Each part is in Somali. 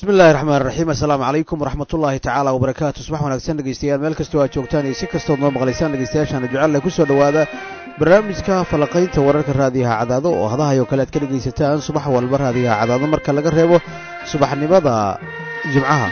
bismi illahi raxmaan raxiim assalaamu calaykum waraxmatullaahi tacaala wabarakaatu subax wanaagsan dhegeystayaal meel kastoo aad joogtaan iyo si kastood noo maqlaysaan dhegeystayaashaana jecelle kusoo dhowaada barnaamijka falaqaynta wararka raadiyaha cadaado oo hadahayo kale aad ka dhegaysataan subax walba raadiyaha cadaado marka laga reebo subaxnimada jimcaha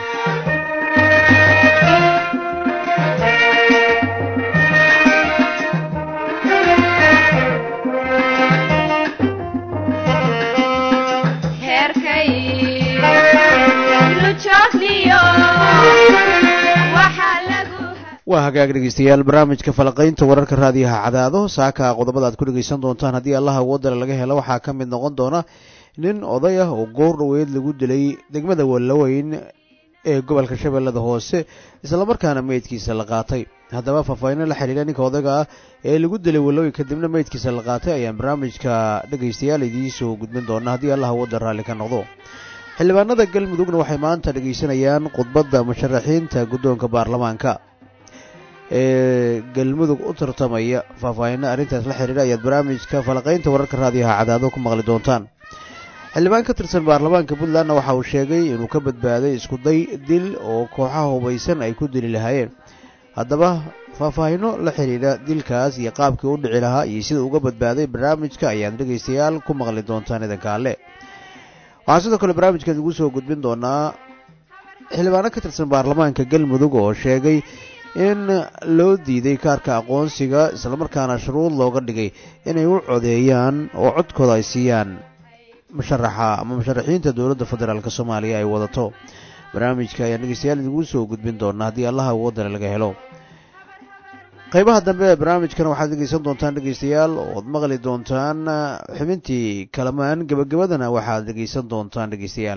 waa hagaag dhegeystayaal barnaamijka falaqaynta wararka raadiyaha cadaado saaka qodobada aad ku dhegeysan doontaan haddii allaha wadala laga helo waxaa ka mid noqon doona nin oday ah oo goor dhaweyd lagu dilay degmada wallaweyn ee gobolka shabeellada hoose islamarkaana meydkiisa la qaatay haddaba faahfaahinno la xidhiidha ninka odayga ah ee lagu dilay wallaweyn kadibna meydkiisa la qaatay ayaan barnaamijka dhegeystayaal idiin soo gudbin doona haddii allaha wadal raalli ka noqdo xildhibaanada galmudugna waxay maanta dhegeysanayaan khudbadda musharaxiinta guddoonka baarlamaanka ee galmudug u tartamaya faahfaahinna arrintaas la xidhiidha ayaad barnaamijka falaqaynta wararka raadiyaha cadaado ku maqli doontaan xildhibaan ka tirsan baarlamaanka puntlandna waxa uu sheegay inuu ka badbaaday iskuday dil oo kooxaha hubaysan ay ku dili lahaayeen haddaba faahfaahinno la xidhiidha dilkaas iyo qaabkii u dhici lahaa iyo sida uga badbaaday barnaamijka ayaad dhegaystayaal ku maqli doontaan idanka alle waxaan sidoo kale barnaamijkan ugu soo gudbin doonaa xildhibaano ka tirsan baarlamaanka galmudug oo sheegay in loo diiday kaarka aqoonsiga islamarkaana shuruud looga dhigay inay u codeeyaan oo codkooda ay siiyaan musharaxa ama musharaxiinta dowladda federaalk soomaaliya ay wadato barnaamijka ayaan dhegeystayaal idigu soo gudbin doonaa haddii allaha wadana laga helo qaybaha dambe ee barnaamijkan waxaad dhegeysan doontaan dhegeystayaal ood maqli doontaan xubintii kalamaan gebagabadana waxaad dhegeysan doontaan dhegeystayaal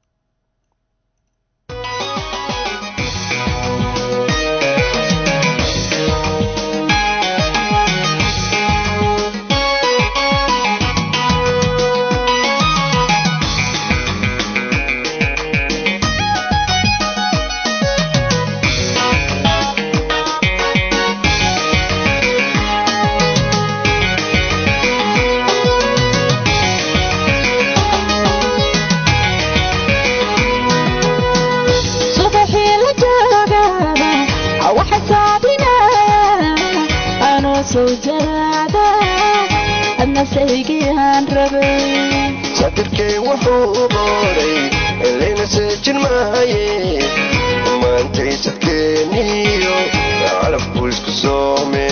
sadirkay wuxuu u booray elayna seejin maaye maantay sadkeeniyo calabku isku soome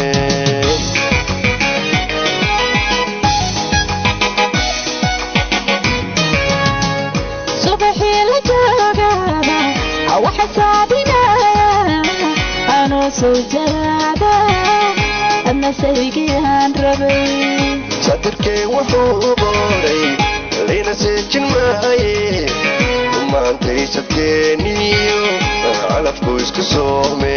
subaxii la joogaba waxa saabinaya anoo soo jaraada adna saygiaan rabay sadirkay wuxuu u booray layna seejin maaye maantay sadkeeniyo calabku isku soome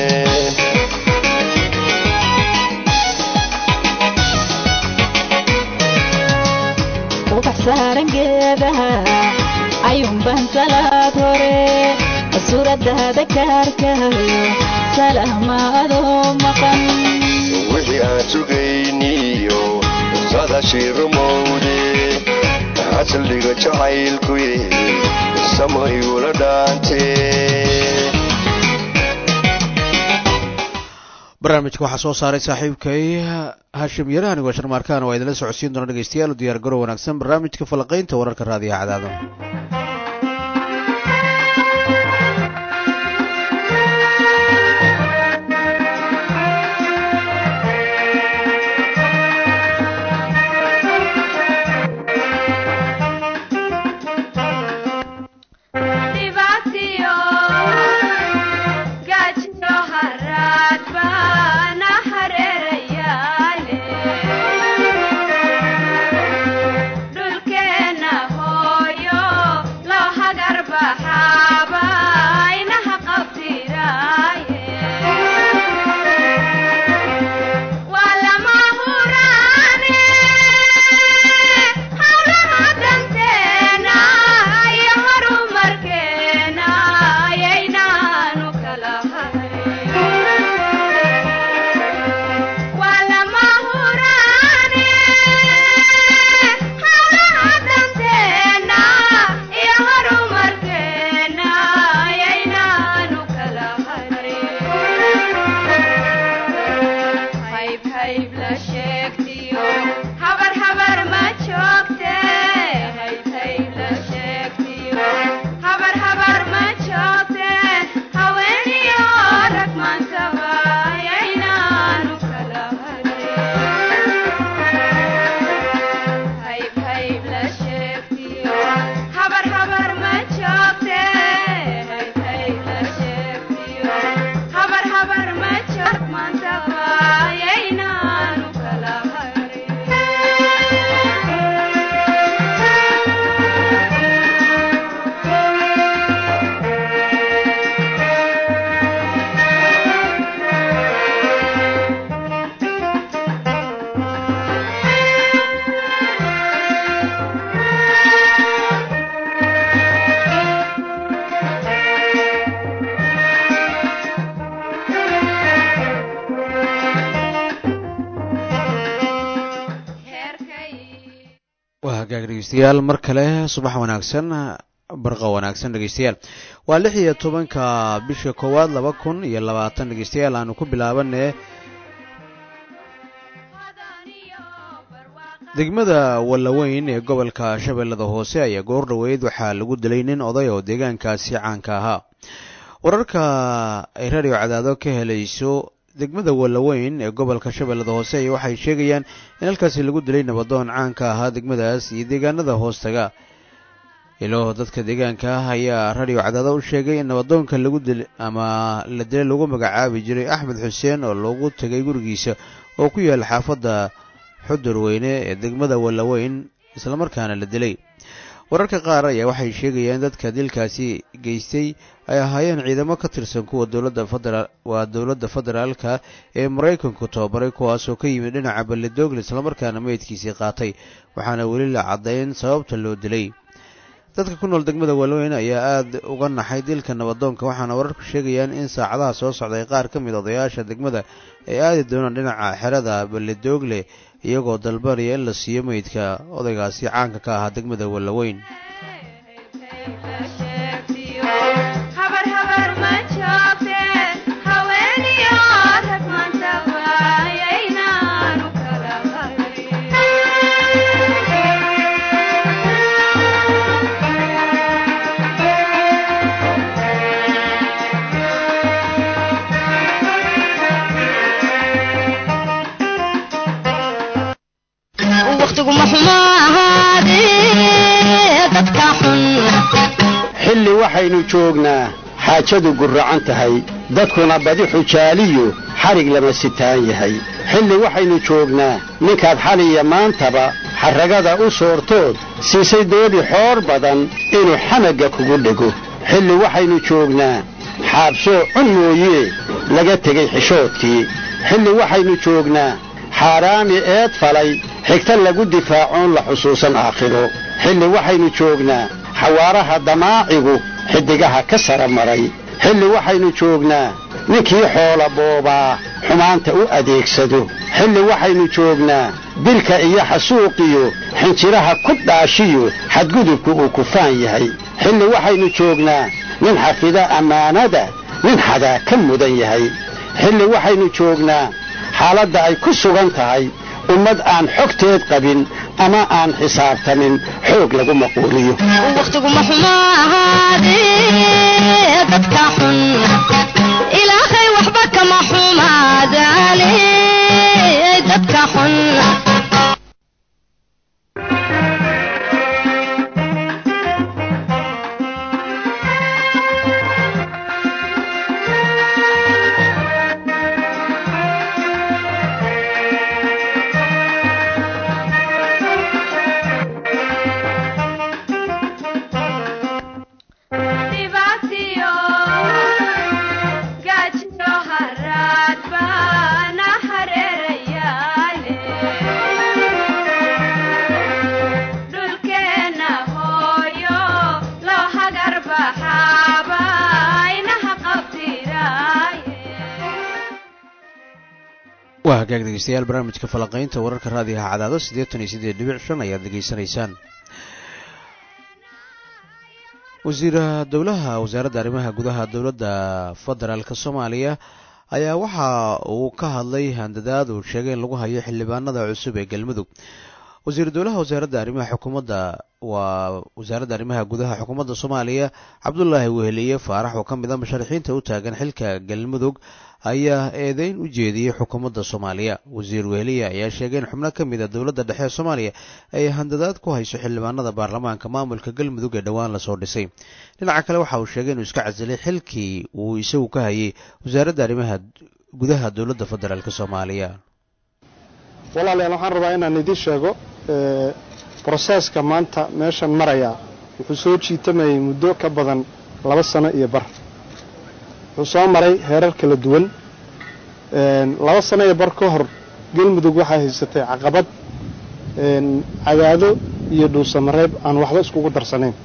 ubax saaran geedaha ayuunbaan salaad hore suuradaada kaarkahayo salaamaadoo maqan wixii aan sugayniyo sadashii rumowde xasaldhiga jacaylkuye samo igula dhaante barnaamijka waxaa soo saaray saaxiibkay hashim yare anigoo sharmaarkaan waa idinla socodsiin doona dhegeystayaal u diyaar garow wanaagsan barnaamijka falaqaynta wararka raadiyaha cadaado dhulkeena hooyo dhegeystayaal mar kale subax wanaagsan barqa wanaagsan dhegeystayaal waa lix iyo tobanka bisha koowaad laba kun iyo labaatan dhegeystayaal aanu ku bilaabane degmada wallaweyn ee gobolka shabeellada hoose ayaa goor dhoweyd waxaa lagu dilay nin oday oo deegaankaasi caanka ahaa wararka ay radio cadaado ka helayso degmada wallaweyn ee gobolka shabeellada hoose ayaa waxay sheegayaan in halkaasi lagu dilay nabadoon caanka ahaa degmadaas iyo deegaanada hoostaga ilo dadka deegaanka ah ayaa radio cadaado u sheegay in nabadoonka lagu dil ama la dilay lagu magacaabi jiray axmed xuseen oo loogu tegay gurigiisa oo ku yaala xaafadda xudur weyne ee degmada wallaweyn islamarkaana la dilay wararka qaar ayaa waxay sheegayaan dadka dilkaasi geystay ay ahaayeen ciidamo ka tirsan kuwa dowladda federaal waa dowladda federaalka ee maraykanku tababaray kuwaasoo ka yimid dhinaca ballidogle islamarkaana meydkiisii qaatay waxaana weli la caddayn sababta loo dilay dadka ku nool degmada wallaweyn ayaa aada uga naxay dilka nabadoonka waxaana wararku sheegayaan in saacadaha soo socday qaar ka mid odayaasha degmada ay aadi doonaan dhinaca xerada ballidogle iyagoo dalbanaya in la siiyo meydka odaygaasi caanka ka ahaa degmada wallaweyn xilli waxaynu joognaa xaajadu gurracan tahay dadkuna badi xujaaliyu xadhig lama sitaan yahay xilli waxaynu joognaa ninkaad xaliya maantaba xarragada u soortood siisay doodi xoor badan inuu xamagga kugu dhego xilli waxaynu joognaa xaabsoo cun mooyee laga tegay xishoodkii xilli waxaynu joognaa xaaraami eed falay xigta lagu difaacoon la xusuusan aakhiro xilli waxaynu joognaa xawaaraha damaacigu xiddigaha ka sara maray xilli waxaynu joognaa ninkii xoola boobaa xumaanta u adeegsado xilli waxaynu joognaa dilka iyo xasuuqiyo xinjiraha ku dhaashiyo xadgudubku uu kufaan yahay xilli waxaynu joognaa nin xafida ammaanada nin xadaa ka mudan yahay xilli waxaynu joognaa xaaladda ay ku sugan tahay ummad aan xogteed qabin ama aan xisaabtamin xoog lagu maquuliyo wakhtiguma xumo ahaadee dadka xun ilaahay waxba kama xumaadaane dadka xun waa hagaag dhegeystayaal barnaamijka falaqaynta wararka raadiyaha cadaado siddeetan iyo siddeed dhibic shan ayaad degeysanaysaan wasiira dowlaha wasaaradda arrimaha gudaha dowladda federaalka soomaaliya ayaa waxa uu ka hadlay handadaad uu sheegay in lagu hayo xildhibaanada cusub ee galmudug wasiir dowlaha wasaaradda arrimaha xukuumadda waa wasaaradda arrimaha gudaha xukuumadda soomaaliya cabdulaahi weheliye faarax oo ka mid a musharaxiinta u taagan xilka galmudug ayaa eedeyn u jeediyey xukuumadda soomaaliya wasiir weheliye ayaa sheegay in xubno ka mid a dowladda dhexe ee soomaaliya ay handadaad ku hayso xildhibaanada baarlamaanka maamulka galmudug ee dhowaan lasoo dhisay dhinaca kale waxa uu sheegay inuu iska casilay xilkii uu isagu ka hayay wasaaradda arrimaha gudaha dowladda federaalk soomaaliya walaalayaal waxaan rabaa inaan idiin sheego broseeska maanta meeshan maraya wuxuu soo jiitamayay muddo ka badan laba sano iyo bar wuxuu soo maray heerar kala duwan laba sano iyo bar ka hor galmudug waxaa haysatay caqabad cadaado iyo dhuusamareeb aan waxba iskugu darsanayn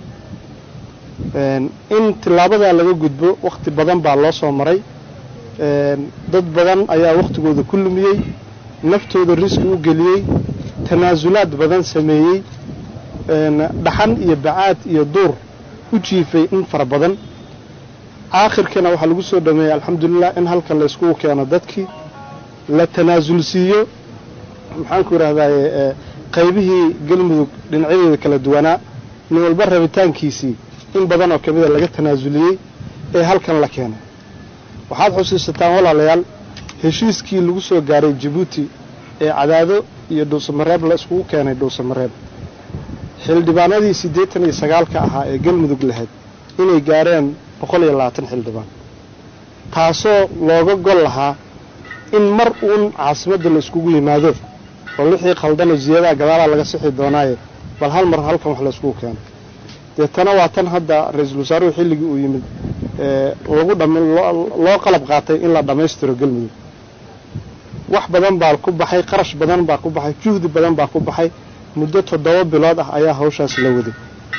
in tilaabadaa laga gudbo wakhti badan baa loo soo maray dad badan ayaa wakhtigooda ku lumiyey naftooda riski u geliyey tanaasulaad badan sameeyey dhaxan iyo bacaad iyo duur u jiifay in fara badan aakhirkiina waxaa lagu soo dhameeyey alxamdulilah in halkan la iskugu keeno dadkii la tanaasulsiiyo maxaanku idhahdaaye qaybihii galmudug dhinacyadeeda kala duwanaa nin walba rabitaankiisii in badan oo ka mida laga tanaasuliyey ee halkan la keenay waxaad xusuusataan walaalayaal heshiiskii lagu soo gaaray jabuuti ee cadaado iyo dhuusamareeb la iskugu keenay dhuusamareeb xildhibaanadii siddeetan iyo sagaalka ahaa ee galmudug lahayd inay gaareen boqol iyo labaatan xildhibaan taasoo looga gol lahaa in mar uun caasimadda la iskugu yimaado oo wixii khaldanoo ziyadaha gadaalaa laga sixi doonaaye bal hal mar halkan wax la iskugu keeno deetana waa tan hadda ra-iisul wasaaruhu xilligii uu yimid lagu dham loo qalab qaatay in la dhammaystiro galmudug wax badan baa ku baxay qarash badan baa ku baxay juhdi badan baa ku baxay muddo toddoba bilood ah ayaa hawshaas la waday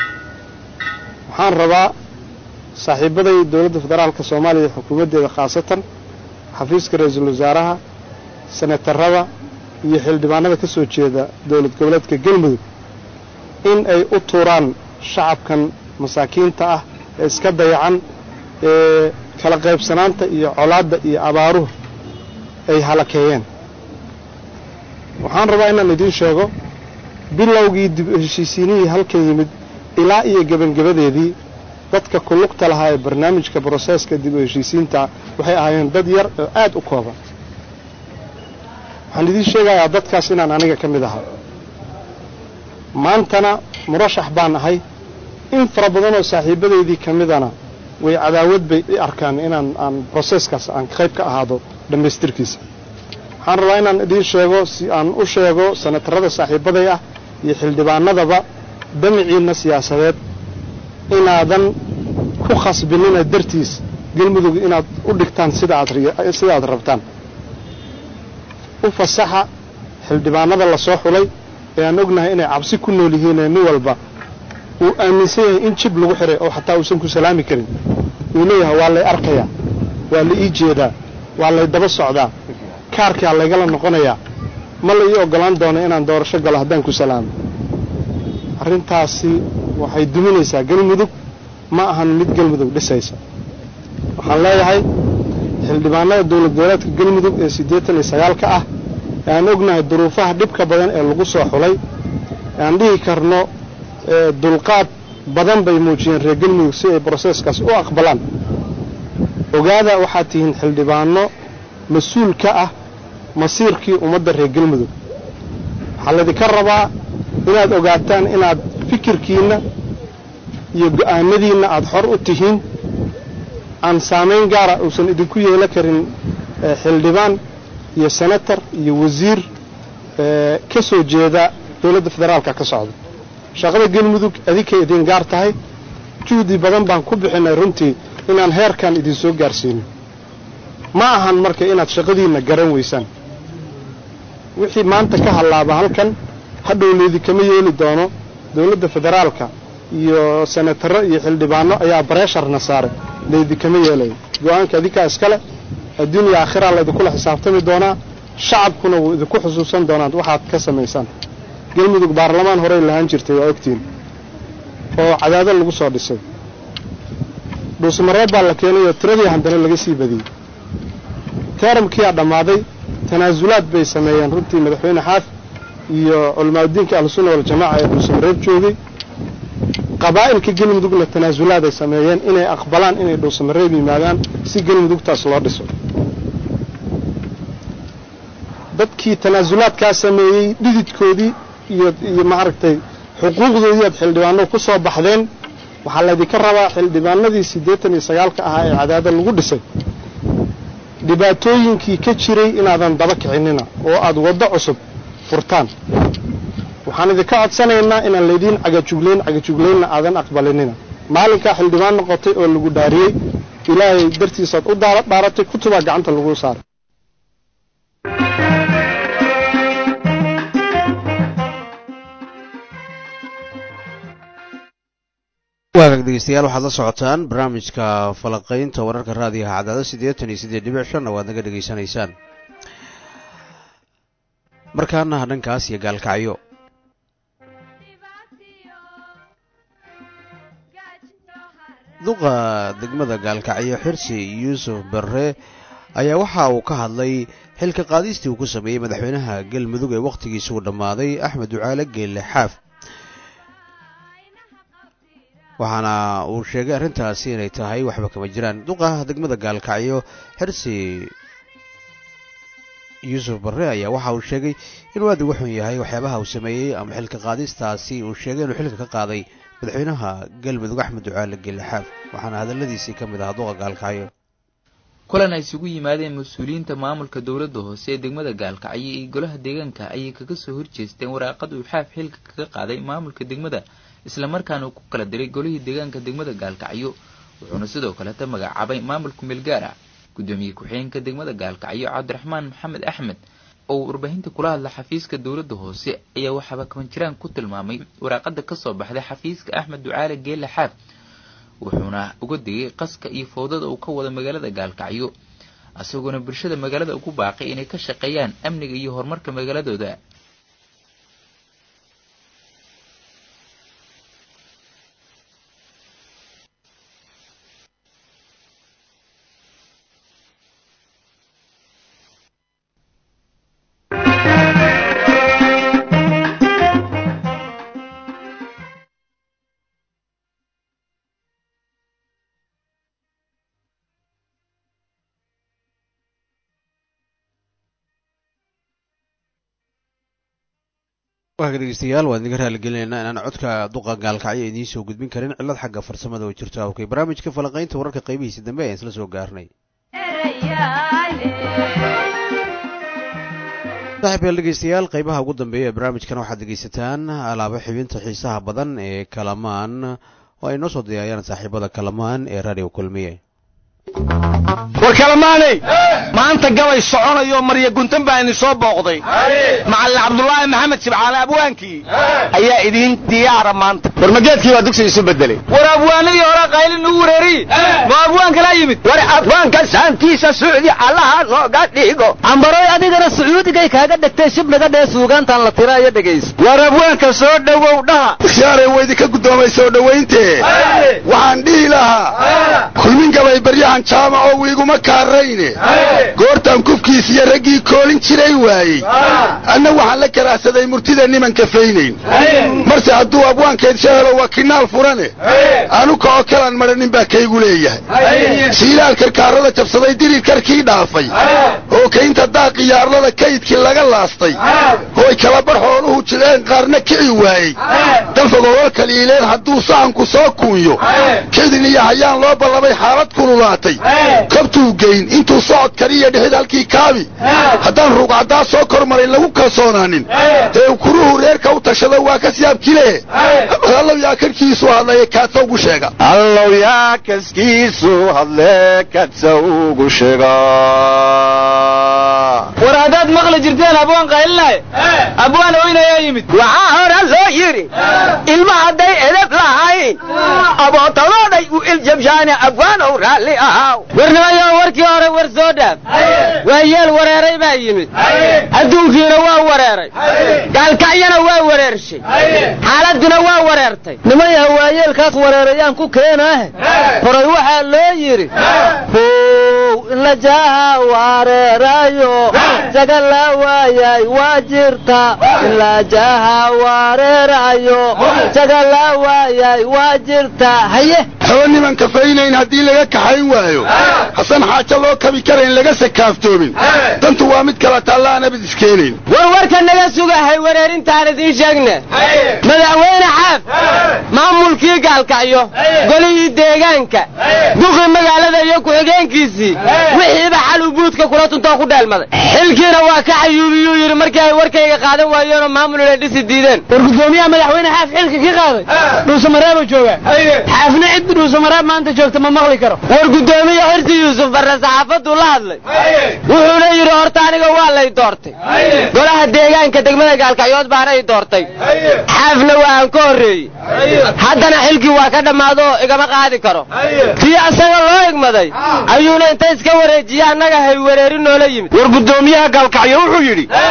waxaan rabaa saaxiibaday dowladda federaalka soomaaliya iyo xukuumaddeeda khaasatan xafiiska ra-iisul wasaaraha senatarada iyo xildhibaanada ka soo jeeda dowlad goboleedka galmudug in ay u tuuraan shacabkan masaakiinta ah ee iska dayacan ee kala qaybsanaanta iyo colaadda iyo abaaruhu ay halakeeyeen waxaan rabaa inaan idiin sheego bilowgii dib u heshiisiinihii halkan yimid ilaa iyo gebangebadeedii dadka kulugta lahaa ee barnaamijka broseeska dib u heshiisiinta waxay ahaayeen dad yar oo aad u kooban waxaan idiin sheegayaa dadkaas inaan aniga ka mid ahaa maantana murashax baan ahay in fara badan oo saaxiibadeydii ka midana way cadaawad bay i arkaan inaan aan broseeskaas aan qayb ka ahaado dhammaystirkiisa waxaan rabaa inaan idiin sheego si aan u sheego sanatarada saaxiibaday ah iyo xildhibaanadaba damiciinna siyaasadeed inaadan ku khasbinina dartiis galmudug inaad u dhigtaan sida adsida aad rabtaan u fasaxa xildhibaanada la soo xulay ee aan ognahay inay cabsi ku nool yihiinee nin walba uu aaminsan yahay in jib lagu xihay oo xataa uusan ku salaami karin uu leeyahay waa lay arkayaa waa la ii jeedaa waa lay daba socdaa kaarkaa laygala noqonayaa ma la ii oggolaan doono inaan doorasho galo haddaan ku salaamo arrintaasi waxay duminaysaa galmudug ma ahan mid galmudug dhisaysa waxaan leeyahay xildhibaanada dowlad goboleedka galmudug ee siddeetan iyo sagaalka ah ee aan ognahay duruufaha dhibka badan ee lagu soo xulay ee aan dhihi karno dulqaad badan bay muujiyeen reer galmudug si ay broseeskaas u aqbalaan ogaada waxaad tihiin xildhibaano mas-uul ka ah masiirkii ummadda reer galmudug waxaa laydinka rabaa inaad ogaataan inaad fikirkiinna iyo go'aanadiinna aad xor u tihiin aan saamayn gaara uusan idinku yeelo karin xildhibaan iyo senator iyo wasiir ka soo jeeda dowladda federaalka ka socda shaqada galmudug adinkay idin gaar tahay juhdi badan baan ku bixinay runtii inaan heerkan idin soo gaarsiino ma ahan marka inaad shaqadiinna garan weysaan wixii maanta ka hallaaba halkan hadhow laydikama yeeli doono dowladda federaalka iyo senataro iyo xildhibaano ayaa bareesharna saaray laydikama yeelaya go-aanka adinkaa iskale adduuniya aakhiraa laydinkula xisaabtami doonaa shacabkuna wuu idinku xusuusan doonaan waxaad ka samaysaan galmudug baarlamaan horey lahaan jirtay waa ogtiin oo cadaado lagu soo dhisay dhuusmareeb baa la keenayoo tiradii haddana laga sii badiyey teeramkiyaa dhammaaday tanaasulaad bay sameeyeen runtii madaxweyne xaaf iyo culamaauddiinka ahlusunna waljamaaca ee dhuusamareeb joogay qabaa'ilka galmudugna tanaasulaad ay sameeyeen inay aqbalaan inay dhuusamareeb yimaadaan si galmudugtaas loo dhiso dadkii tanaasulaadkaa sameeyey dhididkoodii iyo iyo maaragtay xuquuqdoodii aad xildhibaano ku soo baxdeen waxaa laydinka rabaa xildhibaanadii siddeetan iyo sagaalka ahaa ee cadaada lagu dhisay dhibaatooyinkii ka jiray inaadan daba kicinina oo aad waddo cusub furtaan waxaan idinka codsanaynaa inaan laydiin cagajuglayn cagajuglaynna aadan aqbalinina maalinkaa xildhibaan noqotay oo lagu dhaariyey ilaahay dartiisaad u dhaaratay kutubaa gacanta lagu saaray waagaag dhegeystayaal waxaad la socotaan barnaamijka falaqaynta wararka raadiyaha cadaado siddeetan iyo siddeed dhibic shanna waad naga dhegaysanaysaan markaana dhankaas iyo gaalkacyo duqa degmada gaalkacyo xirsi yuusuf barre ayaa waxa uu ka hadlay xilka qaadistii uu ku sameeyey madaxweynaha galmudug ee wakhtigiisa uu dhammaaday axmed ducaale geelle xaaf waxaana uu sheegay arrintaasi inay tahay waxba kama jiraan duqa degmada gaalkacyo xirsi yuusuf barre ayaa waxa uu sheegay inuu aad uga xun yahay waxyaabaha uu sameeyey ama xilka qaadistaasi uu sheegay inuu xilka ka qaaday madaxweynaha galmudug axmed ducaale geelle xaaf waxaana hadalladiisii ka mid ahaa duqa gaalkacyo kulan ay isugu yimaadeen mas-uuliyiinta maamulka dowladda hoose ee degmada gaalkacyo iyo golaha deegaanka ayay kaga soo horjeesteen waraaqad uu xaaf xilka kaga qaaday maamulka degmada islamarkaana uu ku kala diray golihii deegaanka degmada gaalkacyo wuxuuna sidoo kaleta magacaabay maamulka meelgaara gudoomiye ku-xigeenka degmada gaalkacyo cabdiraxmaan maxamed axmed oo uu warbaahinta kula hadla xafiiska dowladda hoose ayaa waxaaba kabanjiraan ku tilmaamay waraaqada kasoo baxday xafiiska axmed ducaale geelle xaaf wuxuuna uga digay qaska iyo fowdada uu ka wada magaalada gaalkacyo isagoona bulshada magaalada ugu baaqay inay ka shaqeeyaan amniga iyo horumarka magaaladooda waaka dhegeystayaal waan idinka raaligelinaynaa inaan codka duqa gaalkacyo idiin soo gudbin karin cillad xagga farsamada oo jirto awkay barnaamijka falanqaynta wararka qaybihiisa dambe ayaan isla soo gaarnay saaxiib yaal dhegeystayaal qaybaha ugu dambeeya ee barnaamijkan waxaad dhegeysataan alaabo xibinta xiisaha badan ee kalamaan oo ay noo soo diyaayaan saaxiibada kalamaan ee radio kulmiye war kalamaaney maanta gabay soconayo marya guntan baa idin soo booqday macallin cabdulaahi maxamed sibcaale abwaankii ayaa idiin diyaara maanta war mageedkii baa dugsi isu bedelay war abwaanadii hore qaylin ugu wareeriye ma abwaan kalaa yimid war abwaanka saantiisa sucdi allaha nooga dhigo cambaroy adigana sacuudigay kaaga dhegtay shibnaga dhee suugaantan la tira iyo dhegayso war abwaanka soo dhowow dhaha ikhyaarey waydinka guddoomay soo dhowayntee waxaan dhihi lahaa kulmin gabay baryahan jaamaco wiiguma kaarayne goortaan kufkiis iyo raggii koolin jiray waayey anna waxaan la karaahsaday murtida niman kafaynayn marse hadduu abwaankeed shahelo waa kinaal furane anuka oo kalaan madhanin baa kaygu leeyahay shiilaal karkaarada jabsaday dirir karkii dhaafay oo kaynta daaq iyo arlada kaydkii laga laastay ooy kalabar xooluhu jidheen qaarna kici waayey dalfagowal kaliileen hadduu sahanku soo kuunyo kedin iyo hayaan loo ballabay xaalad kululaatay kabtuu geyn intuu socod kariya dhexid halkii kaabi haddaan ruugcaddaa soo kor maray lagu kalsoonaanin ee kuruhu reerka u tashado waa ka siyaabkile allow yaa karkiisu hadlaya kaadsa ugu sheega allow yaa kaskiisu hadle kadsa ugu sheega war haddaad maqli jirteen abwaan qaylinay abwaan oynayaa yimid waxaa hore loo yidhi ilma hadday edab lahayn abootadooday u iljabshaane abwaanow raalli ahaaw warnimayo warkii hore war soo dhaaf waa yeel wareeray baa yimid adduunkiina waa wareeray gaalkacyana waa wareershay xaaladduna waa wareertay nimayaha waayeelkaas wareerayaan ku keenaahe horay waxaa loo yidhi how inlajaha wareerayo jagala waayay waa jirta inlajaha wareerayo jagala waayay waa jirta haye haba niman kafaynayn haddii laga kaxayn waayo hasan xaajo loo kabi karayn laga sakaaftoomin dantu waa mid kala taalla aan abid iskeenayn war warka naga sugahay wareerintaan idiin sheegne madaxweyne xaaf maamulkii gaalkacyo golihii deegaanka duqii magaalada iyo ku-xigeenkiisii wixiiba xal uu buudka kula tuntoo ku dheelmaday xilkiina waa ka xayuubiyuu yidhi markii ay warkayga qaadan waayeenoo maamul inay dhisi diideen war gudoomiyaha madaxweyne xaaf xilka ka qaaday dhuusamareebuu joogaa xaafna cid dhuusamareeb maanta joogta ma maqli karo war gudoomiye xirsi yuusuf barre saxaafaduu la hadlay wuxuuna yidhi horta aniga waa lay doortay golaha deegaanka degmada gaalkacyood baana i doortay xaafna waa aan ka horreeyey haddana xilkii waa ka dhammaadoo igama qaadi karo tii asaga loo igmaday ayuuna inta iska wareejiye annaga hay wareeri noola yimid war guddoomiyaha gaalkacyo wuxuu yidhi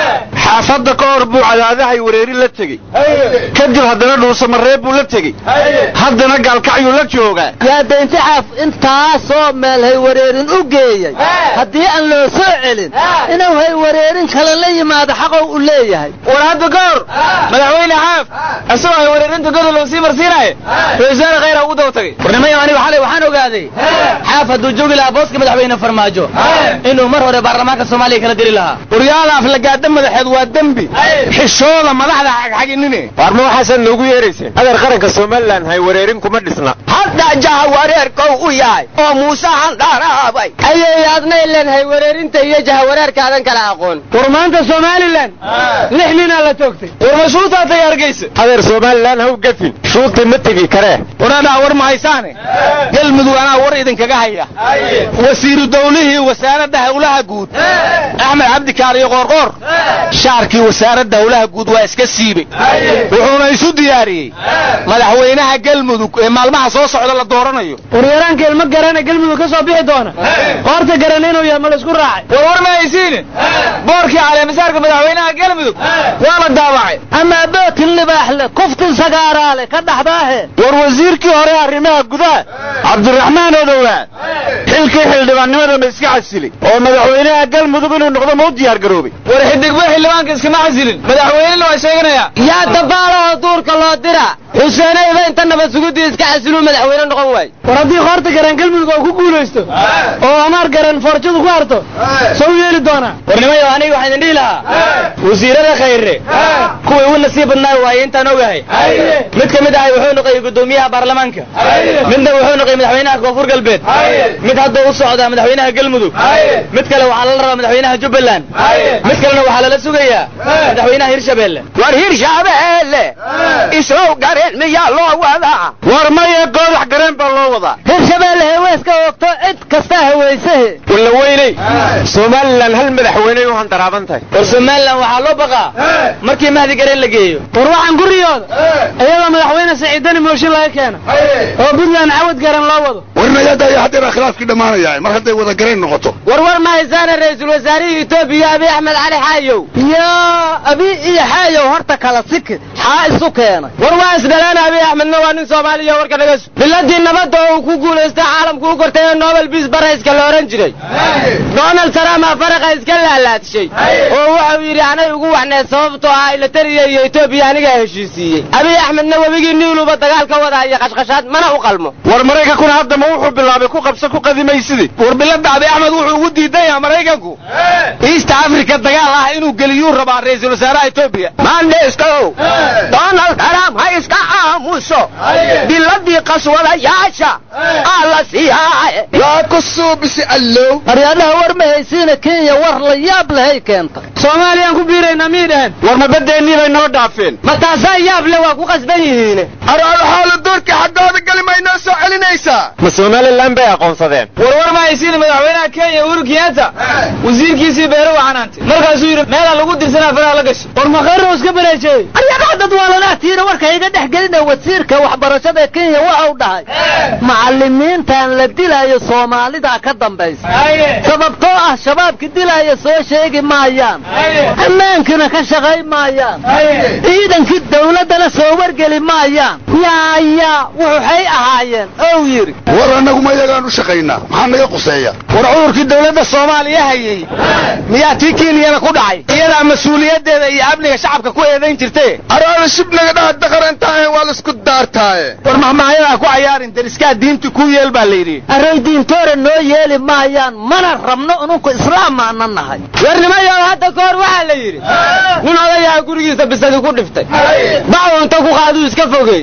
xaafadda ka hor buu cadaadahay wareeri la tegey kadib haddana dhuusamareeb buu la tegey haddana gaalkacyuu la joogaa yaa daynti xaaf intaasoo meel hay wareerin u geeyey haddii aan loo soo celin inuu hay wareerin kale la yimaado xaqow u leeyahay war hadda ka hor madaxweyne xaaf isagoo hay wareerinta godol loo sii marsiinaaye ra-isul wasaare khayra ugu daba tagay warnimayo aniga xalay waxaan ogaaday xaaf hadduu joogi lahaa booska madaxweyne farmaajo inuu mar hore baarlamaanka soomaaliya kala diri lahaa waryaala aflagaada madaxeed waa dembi xishooda madaxda xagxaginine waar ma waxaasaad noogu yeerayseen adeer qaranka somalilan hay wareerin kuma dhisna hadda jaha wareerkow u yahay oo muuse handhaaraabay ayay adna ileen hay wareerinta iyo jaha wareerkaadan kala aqoon war maanta somalilan lix ninaa la toogtay war ma shuutaatay hargeysa adeer somalilan haw gafin shuuti ma tegi karee waraadhaa war ma haysaane galmudug anaa war idinkaga haya wasiiru dawlihii wasaaradda howlaha guud axmed cabdikaaliyo qoorqoor shaarkii wasaaradda howlaha guud waa iska siibey wuxuuna isu diyaariyey madaxweynaha galmudug ee maalmaha soo socda la dooranayo waryaraanka ilmo garana galmudug ka soo bixi doona qoorta garan inuu yahay ma laisku raacay war war ma haysiine boorkii caleemasaarka madaxweynaha galmudug waa la daabacay ama bootin libaaxle kuftin sagaaraale ka dhaxdaahe war wasiirkii hore arrimaha gudaha cabdiraxmaan odowaa xilkii xildhibaannimada ma iska casilay oo madaxweynaha galmudug inuu noqdo ma u diyaar garoobay war xidigba xildhibaanka iskama casilin madaxweynena waa sheeganayaa yaa dabaalahoo duurka loo dira xuseenayba inta nabad sugudii iska casiluu madaxweyne noqon waaye war haddii qoorta garan galmudug oo ku guulaysto oo amaar garan foorjadu ku harto soo u yeeli doonaa warnimayo aniga waxaan idin dhihi lahaa wasiirada khayre kuwii ugu nasiib badnaa waaye intaan ogahay mid ka mid ahay wuxuu noqoyay guddoomiyaha baarlamaanka midna wuxuu noqoyay madaxweynaha koonfur galbeed mid hadduu u socdaa madaxweynaha galmudug mid kale waxaa lala rabaa madaxweynaha jubbaland mid kalena waxaa lala sugayaa madaxweynaha hirshabeelle war hirshabeelle islow gareen miyaa loo wadaa war maya goodax gareen baa loo wadaa hirshabeelle heweeska ogto cid kasta haweysahe walla weyney somalilan hal madaxweyney u handaraaban tahay war somalilan waxaa loo baqaa markii mahdi gareen la geeyo war waxaan guriyooda iyadoo madaxweyne saciidani mooshin laga keeno oo puntland cawad garan loo wado warnayada iyo haddeera khilaafkii dhammaanaya mar hadday wada garayn noqoto war war ma haysaana ra-iisul wasaarihii etoobiya abiy axmed cali xaayow yaa abi iyo xaayow horta kala siki xaa isu keenay war waa isdhalaan abiy axmedna waa nin soomaaliya warka naga su biladii nabadda oo uu ku guulaystay caalamku u kortay ee nobel biis barayska la odhan jiray donald trump aa faraqa iska laalaadshay oo wuxuu yidhi anay ugu waxneed sababtoo ah ilatariya iyo etoobiya anigaa heshiisiiyey abiy axmedna webigii niiluba dagaal ka wadaa iyo qashqashaad mana u qalmo war maraykankuna hadda ma wuxuu bilaabay ku qabsa ku qadimaysidi war bilada abiy axmed wuxuu ugu diidan yahay maraykanku east africa dagaal ah inuu geliyuu rabaa ra-iisul wasaaraha etoobiya mandheeskow donald trump ha iska aamuso biladii qaswadayaasha aa la siiyaaye yaa ku suubisi allow aryaadaha war ma haysiina kenya war la yaab lehay keenta soomaaliyaan ku biiraynaa miyay dhahan war ma badeennii bay noo dhaafeen ma taasaa yaab le waa ku qasban yihiin araalaxaala doorka xaggooda geli may noo soo celinaysaa ma somalilan bay aqoonsadeen war war ma haysiina madaxweynaha kenya uhuru kenyatta wasiirkiisii beero waa canaantay markaasuu yidhi meelaa lagu dirsanaa faraha la gashay war makhayrna iska bareejeeyey aryaadaha dad waalanahtiina warka iga dhex gelina wasiirka waxbarashada kenya waxau dhahay macallimiintan la dilaayo soomaalida ka dambaysa sababtoo ah shabaabka dilaaya soo sheegi maayaan ammaankina ka shaqay maayaan ciidankii dawladdana soo wargeli maayaan yaaya wuxuxay ahaayeen ow yidhi war annagu ma iyagaan u shaqaynaa maxaa naga quseeya war cudurkii dawladda soomaaliya hayey miyaa tii kenyana ku dhacay iyadaa mas-uuliyaddeeda iyo amniga shacabka ku eedayn jirte araada shibnaga dhaha daqarantaahe waa laisku daartaaye war mahmahyadaa ku cayaarin dariskaa diinti ku yeel baa layidhi array diintoora noo yeeli maayaan mana rabno inunku islaamaana nahay warnimayow hadda ka hor waxaa la yidhi nin odayaha gurigiisa bisadi ku dhiftay bacdu inta ku qaaduu iska fogeeyey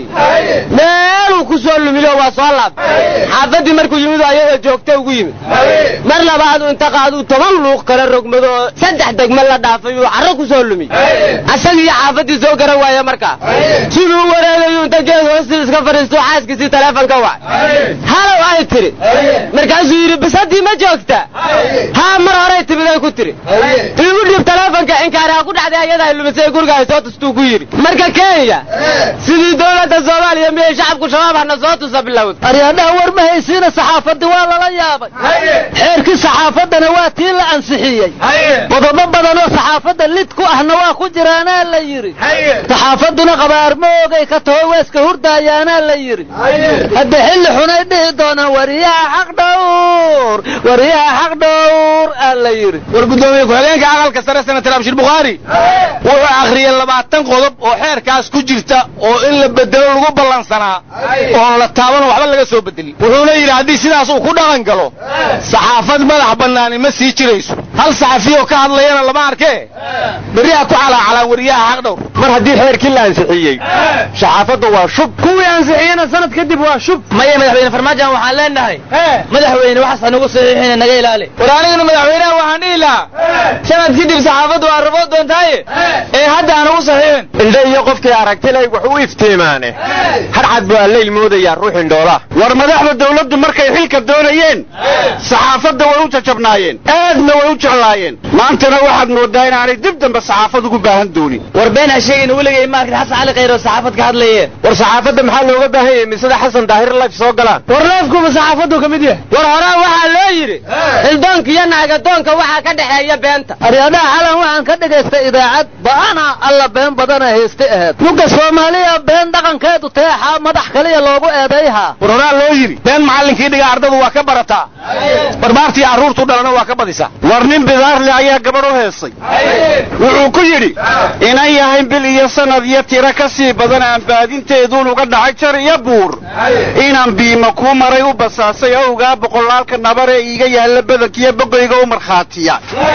meeluu ku soo lumiyo waa soo laabtay xaafaddii markuu yimid oo ayada joogta ugu yimid mar labaadu inta qaaduu toban luuq kala rogmado oo saddex degme la dhaafay uu carro ku soo lumiy asagii xaafaddii soo garan waaya markaa siduu u wareegayu inta geed hoostii iska fadhiistuu xaaskiisii taleefon ka wacay halow ay tiri markaasuu yidhi bisadii ma joogta haa mar horay timid ay ku tiri igu dhiib taleefonka inkaaraha ku dhacday ayada ay lumisay guriga ay soo tustuu ku yidhi marka kenya sidii dowladda soomaaliya miyay leeyahay shacabku shabaab hana soo tusa bilowd aryaadhaha war ma haysiina saxaafadii waa lala yaabay xeerkii saxaafaddana waa tii la ansixiyey qodobo badan oo saxaafadda lid ku ahna waa ku jiraanaa la yidhi saxaafadduna qabaarmoogay ka taho weeska hurdaayaanaa la yidhi hadda xilli xunay dhihi doonaan wariyaha xaq dhowr wariyaha xaq dhowr aa la yidhi war guddoomiye ku-xigeenka aqalka sare senatar abshir bukhaari wuxuu akhriyey labaatan qodob oo xeerkaas ku jirta oo in la bedelo lagu ballansanaa oon la taabano waxba laga soo bedelin wuxuuna yidhi haddii sidaas uu ku dhaqan galo saxaafad madax bannaani ma sii jirayso hal saxafiyoo ka hadlayana lama arkee berriha ku calaacalaan wariyaha xaq dhowr mar haddii xeerkii la ansixiyey saxaafadda waa shub kuwii ansixiyena sanad kadib waa shub maya madaxweyne farmaajan waxaan leenahay madaxweyne waxaas hanagu saxiixina naga ilaali war aniguna madaxweynaha waxaan dhihi lahaa sanad kadib saxaafaddu waa raboo doontaaye ee hadda hanagu saxiixin indhe iyo qofkii aragtilay wax u iftiimaane hadhcad buu alleyl moodayaa ruux indhoola war madaxda dawladdu markay xilka doonayeen saxaafadda way u jajabnaayeen aadna way u jeclaayeen maantana waxaad moodaa inaanay dib dambe saxaafad ugu baahan doonin war been ha sheegin weligay ma arkin xasan cali khayr oo saxaafad ka hadlaye war saxaafadda maxaa looga baahan yahay misada xasan daahir life soo galaan war leefkuba saxaafaddu ka mid yahay war horaan waxaa loo yidhi xildoonka iyo naagadoonka waxaa ka dhexeeya beenta aryaadhaha xalan waxaan ka dhagaystay idaacad ba'ana alla been badana hayste aheed mugga soomaaliya been dhaqankeedu teexaa madax kaliya loogu eedayhaa war horaan loo yidhi been macallinkii dhiga ardadu waa ka barataa barbaartii carruurtu dhalana waa ka badisaa war nin bidaarle ayaa gabadh u heesay wuxuu ku yidhi inan yahay bil iyo sanad iyo tiro ka sii badan aan baadinteeduun uga dhacay jar iyo buur inaan biima kuu maray u basaasay owgaa boqolaalka nabar ee iiga yaalla badankiiyo bogoyga u markhaatiya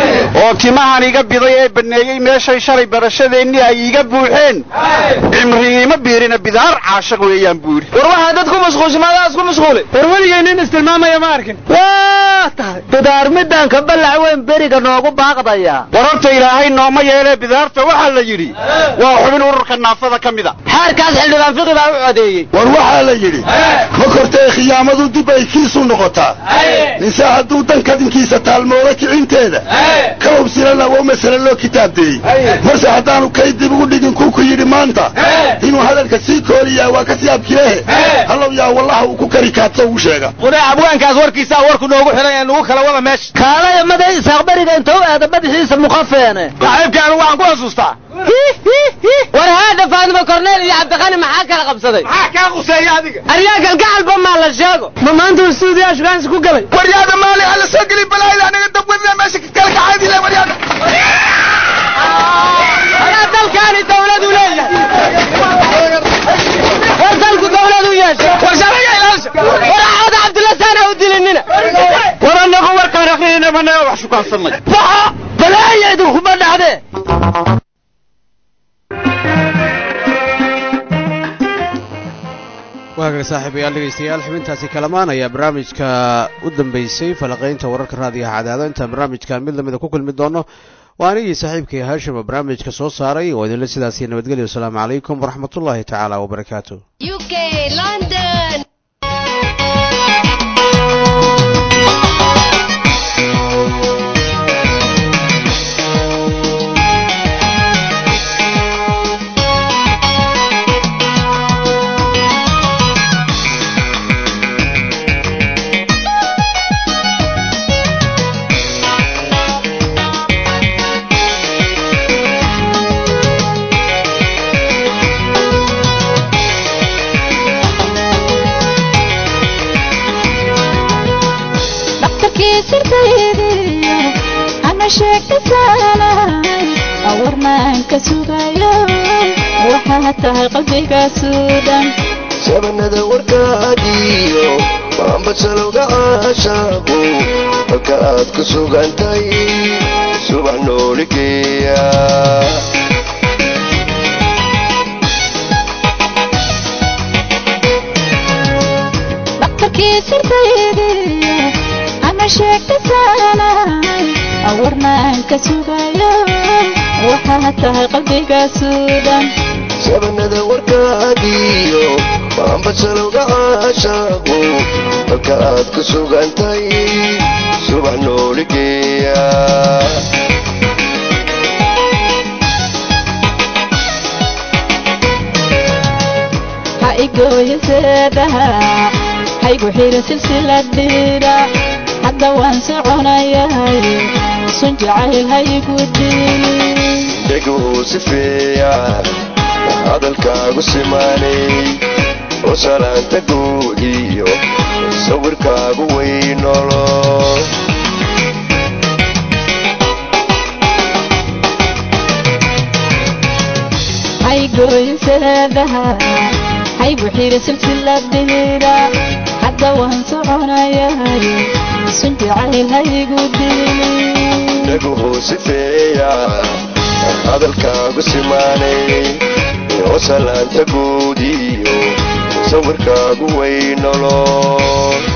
oo timahan iga biday ee banneeyey meeshay shalay barashadeennii ay iiga buuxeen cimrigiima biirina bidaar caashaq weeyaan buu yidhi war waxaa dad ku mashquulshimadaas ku mashquulay war weligay nin istilmaamaya ma arkin waa tahay bidaar midaan ka ballac weyn beriga noogu baaqdaya war horta ilaahay nooma yeelee bidaarta waxaa la yidhi waa xubin ururka naafada ka mida xeerkaas xildhibaan fiqi baa u codeeyey war waxaa la yidhi ma kortee khiyaamadu dib ay kiisu noqotaa ninse hadduu dan kadinkiisa taalmoodo kicinteeda ka hubsilana waa masale loo kitaabdeeyey marse haddaanu kay dib ugu dhigin kuku yidhi maanta inuu hadalka sii kooliyaa waa ka siyaabkilehe hallow yaa wallaha uu ku kari kaadso ugu sheega wadaa abwaankaas warkiisaa warku noogu xidhan ee nugu kala wada meesha kaalaya maday isaaq beriga inta u aada madaxiisa muqafeene saaxiibka anigu waxaan ku xasuustaa war haadha faadimo korneel iyo cabdiqani maxaa kala qabsaday maxaa kaa quseeya adiga aryaa galgacalba maa la sheego ma maanta uu stuudiyaa shugaansi ku galay waryaada maali hala soo gelin balaayda anaga dabwadina meesha kala kacaadile waryaada alaa dalkaani dawladu leeyahay war dalku dawladu yeeshay war sharciga ilaasha war cawda cabdilla saana u dilinina war annagu warkaan akrinayna managa wax shukaansanay baxa balaaya idinkuma dhacdee waagaga saaxiibayaal dhegaystayaal xubintaasi kalamaan ayaa barnaamijka u dambeysay falaqaynta wararka raadiyaha cadaado intaan barnaamijkan mid lamida ku kulmi doono waa anigii saaxiibkay haashim oo barnaamijka soo saaray oo idinla sidaasiyo nabadgelyo wasalaamu calaykum waraxmatullaahi tacaala wabarakaatu warnaanka sugayo waxaa tahay qalbigasuudhan sabanada warkaagiyo waanbasalowga caashaaqu halka aad ku sugantahay subax nooligeeya dhaqtarkii sirtaydiyo ama sheegtasaanay warnaanka sugayo waxaa tahay qalbigasuudhan sabanada warkaagiyo waanbasalowga caashaaqu halka aad ku sugantahay subax nooligeeya ha iga haygooyaseedaha haygu xira silsiladhiidha hadda waan soconayahay sun jacayl haygu diin dheguu sifeeya hadalkaagu simaanay oo salaanta guud iyo sawirkaagu weynolo haygooyaseedaha haygu xira silsiladhiidha hadda waan soconayahay sun jacayl haygu diin dheguu sifeeya hadalkaagu simaanay oo salaanta guud iyo sawirkaagu weynolo